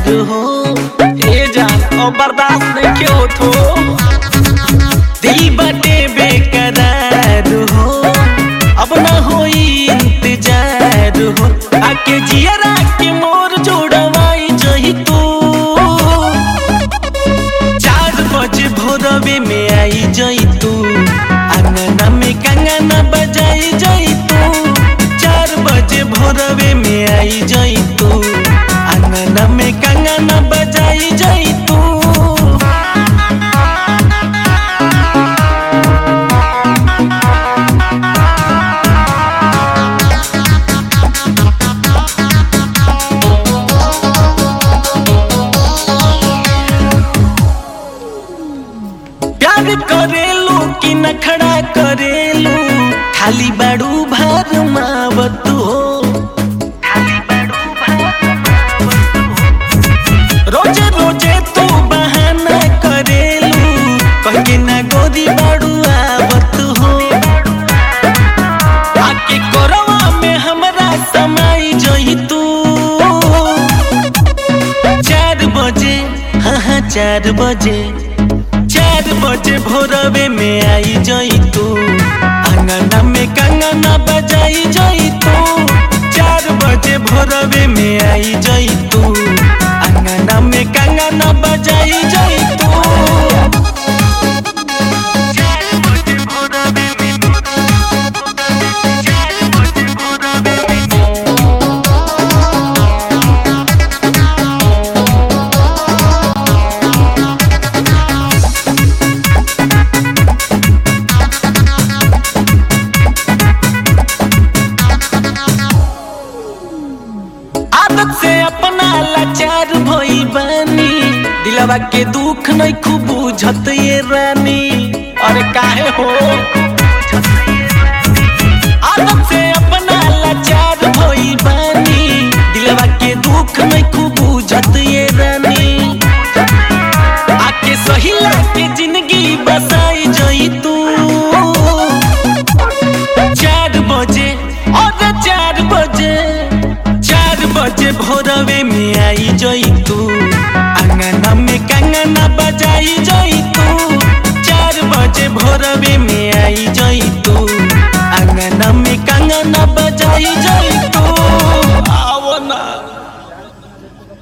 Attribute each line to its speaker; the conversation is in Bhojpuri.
Speaker 1: प्यार हो ए जान अब बर्दाश्त नहीं के होतो दिल बटे बेकरार हो अब ना होई इंतजार हो आके जियरा के मोर जोड़वाई जही तू चार बजे भोरवे में आई जई तू अंगना में कंगना बजाई जई तू चार बजे भोरवे में आई जई तू अंगना में कंगना बजाई जई तू प्यार करेलू कि नखड़ा करेलू खाली बाड़ू भार मावत हो रोजे रोजे तू बहाना करेलू कह के ना गोदी बाड़ू आवत हो आके कोरवा में हमरा समाई जई तू चार बजे हाँ हाँ चार बजे चार बजे भोरवे में आई जई तू अंगना में कंगना बजाई जई तू चार बजे भोरवे में आई जई तू अंगना में कंगना बजाई जई तू चार बजे भोरवे में चार बजे भोरवे में आदत से अपना लाचार भइल बानी दिलवा के दुख नहीं खूब बुझत ये रानी अरे काहे हो आदत से अपना लाचार भइल बानी दिलवा के दुख नहीं खूब बुझत ये रानी आके सहिला के जिंदगी बसाई जई तू चार बजे और चार बजे चार बजे भोरवे में आई जई तू अंगना में कंगना बजाई जई तू चार बजे भोरवे में आई जई तू अंगना में कंगना बजाई जई तू